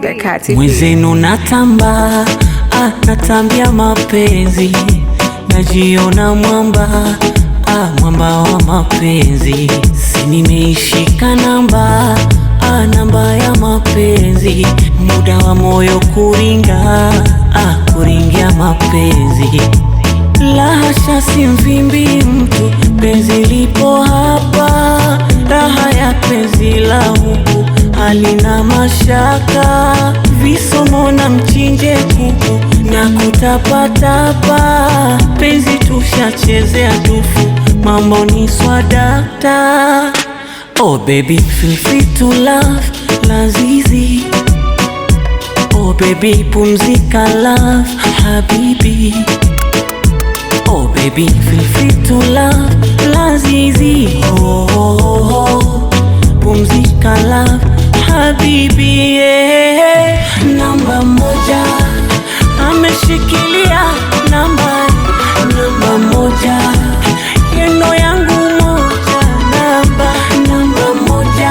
the Kati. Mwenzenu natamba, ah, natambia mapenzi, najiona mwamba, ah, mwamba wa mapenzi, si nimeishika namba, ah, namba ya mapenzi, muda wa moyo kuringa, ah, kuringia mapenzi la hasha, si mvimbi mtu, penzi lipo hapa, raha ya penzi la huku halina mashaka, visomo na mchinje kuku na kutapatapa, penzi tushachezea tufu, mambo ni swadakta. Oh baby, feel free to love, lazizi Oh baby, pumzika love, habibi Oh baby, feel free to love, lazizi oh, oh, oh. Pumzika love, habibi yeah. Namba moja ameshikilia namba namba moja yeno yangu moja namba namba moja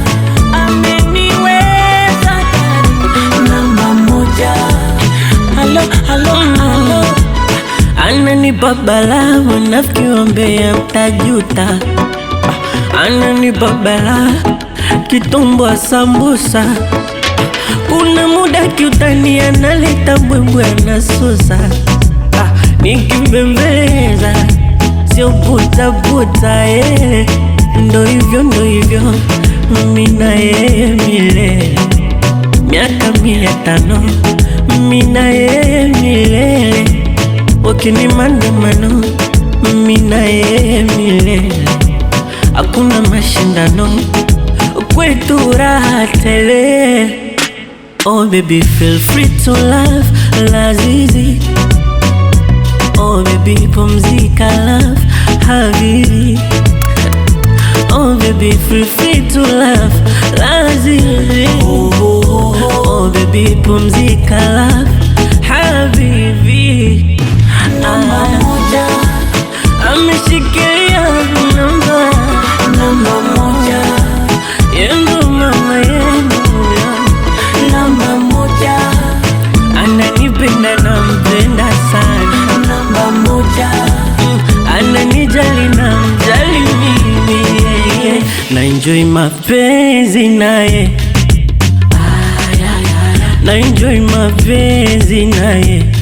ameniweza ndani namba moja halo halo halo Ananipa balaa wanafiki wambea mtajuta. Ah, Ananipa balaa kitumbwa sambusa. Kuna muda kiutani analeta mbwembwe anasusa. Ah, Nikimbembeleza sio butabuta eh. Ndo hivyo ndo hivyo mimi na yeye milele miaka mia tano mimi na yeye milele wakini maandamano mimi na yeye milele hakuna mashindano kwetu raha tele oh baby feel free to love lazizi oh baby pumzika love habibi Oh baby, feel free to love, lazizi. Oh baby, pumzika love, habibi. namba moja Ameshikilia namba, namba moja yendo mama yendo, namba moja ananipenda nampenda sana, namba moja Mm, ananijali namjali mimi, yeah, yeah. na enjoy mapenzi naye na enjoy mapenzi naye